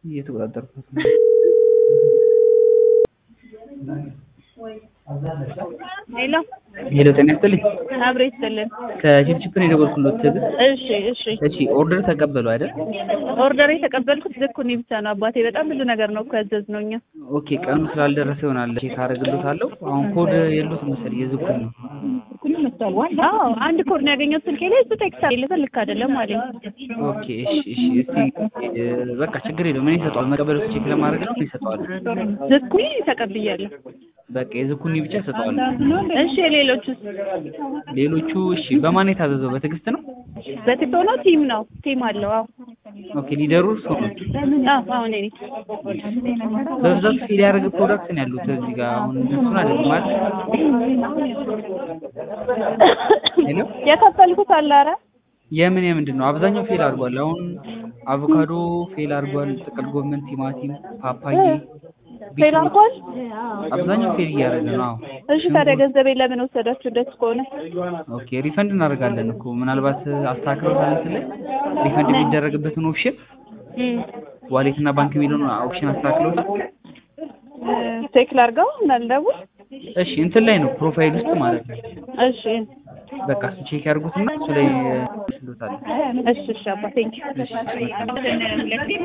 እየተቆጣጠርኩት ነው። ሄሎ ሄሎ ጤና ይስጥልኝ። አብሬ ይስጥልን። ከችፕችፕ ነው የደወልኩሎት ትዕግስት። እሺ እሺ። እሺ ኦርደር ተቀበሉ አይደል? ኦርደር የተቀበልኩት ዝኩኒ ብቻ ነው አባቴ። በጣም ብዙ ነገር ነው እኮ ያዘዝነው እኛ። ኦኬ ቀኑ ስላልደረሰ ይሆናል ቼክ አደርግሎታለሁ። አሁን ኮድ የሉትም መሰለኝ የዝኩኒ ነው። አዎ አንድ ኮድ ነው ያገኘሁት ስልኬ ላይ እሱ ቴክስት አለኝ ልክ አይደለም አለኝ። ኦኬ እሺ እሺ። እስቲ እ፣ በቃ ችግር የለውም እኔ ይሰጠዋል። መቀበል ቼክ ለማድረግ ነው ይሰጠዋል። ዝኩኒ ተቀብያለሁ። በቃ የዝኩኒ ብቻ ይሰጠዋል። እሺ የሌሎቹስ? ሌሎቹ እሺ በማን የታዘዘው በትዕግስት ነው? በቲክቶ ነው ቲም ነው ቲም አለው። አዎ ኦኬ ሊደሩ እርሶ ነው። አዎ አሁን እኔ በብዛት ፌል ያደረገ ፕሮዳክት ነው ያሉት እዚህ ጋር አሁን እሱን አይደለም ማለት ሄሎ የከፈልኩት አለ ኧረ የምን የምንድን ነው አብዛኛው ፌል አድርጓል። አሁን አቮካዶ ፌል አድርጓል። ጥቅል ጎመን፣ ቲማቲም፣ ፓፓዬ ፌል አድርጓል። አብዛኛው ፌል እያደረገ ነው። አዎ እሺ ታዲያ ገንዘቤ ለምን ወሰዳችሁ? ደስ ከሆነ ኦኬ ሪፈንድ እናደርጋለን እኮ ምናልባት አስተካክሎታል እንትን ላይ ሪፈንድ የሚደረግበትን ኦፕሽን እም፣ ዋሌት እና ባንክ የሚለውን ኦፕሽን አስተካክሎታል። ቼክ ላድርገው እንዳልደውል። እሺ እንትን ላይ ነው ፕሮፋይል ውስጥ ማለት ነው። እሺ በቃ እሱ ቼክ ያድርጉትና እሱ ላይ ይስሉታል። እሺ እሺ አባ ቴንኪው።